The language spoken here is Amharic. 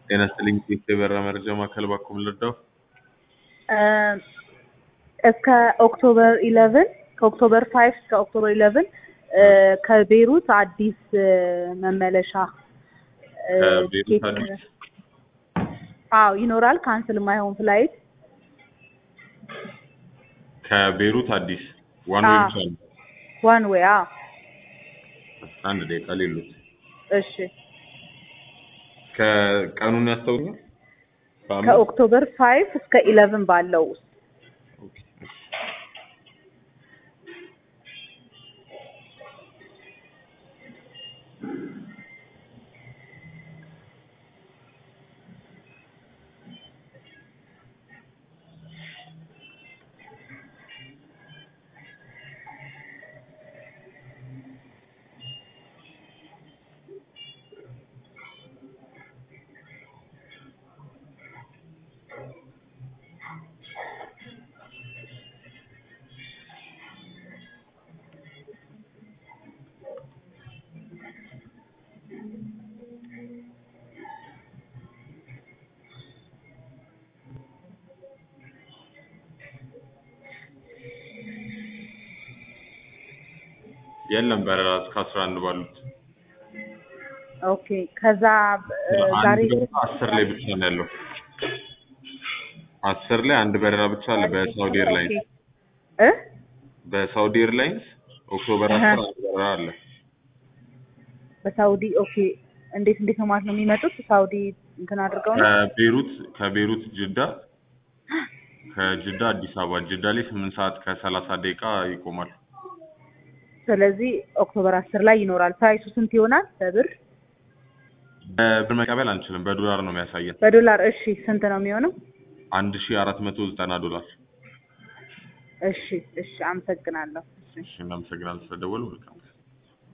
ጤና ይስጥልኝ የበራ መረጃ ማዕከል ባኮ ልርዳው? እስከ ኦክቶበር ኢለቭን ከኦክቶበር ፋይቭ እስከ ኦክቶበር ኢለቭን ከቤይሩት አዲስ መመለሻ ከቤይሩት ቲኬት አዲስ? አዎ ይኖራል። ካንስል የማይሆን ፍላይት ከቤይሩት አዲስ ዋን ወይ አዎ። ብቻ ነው? ዋን ዌይ። አዎ አንድ ደቂቃ ሌሉት እሺ። ከቀኑን ያስታውኛል? በአመት? ከኦክቶበር ፋይቭ እስከ ኢለቭን ባለው ውስጥ ኦኬ፣ እሺ። የለም በረራ እስከ አስራ አንድ ባሉት ኦኬ። ከዛ እ ዛሬ አንድ በረራ አስር ላይ ብቻ ነው ያለው። አስር ላይ አንድ በረራ ብቻ አለ በሳውዲ ኤርላይንስ እ በሳውዲ ኤርላይንስ ኦክቶበር አሀ። አስር አንድ በረራ አለ። በሳውዲ ኦኬ። እንዴት እንዴት ነው ማለት ነው የሚመጡት? ሳውዲ እንትን አድርገው ነው? ከቤሩት ከቤሩት ጅዳ ከጅዳ አዲስ አበባ ጅዳ ላይ ስምንት ሰዓት ከሰላሳ ደቂቃ ይቆማል። ስለዚህ ኦክቶበር አስር ላይ ይኖራል። ፕራይሱ ስንት ይሆናል በብር? በብር መቀበል አንችልም፣ በዶላር ነው የሚያሳየን። በዶላር እሺ፣ ስንት ነው የሚሆነው? አንድ ሺ አራት መቶ ዘጠና ዶላር። እሺ፣ እሺ፣ አመሰግናለሁ። እሺ። እሺ እናመሰግናለን ስለደወሉ። መልካም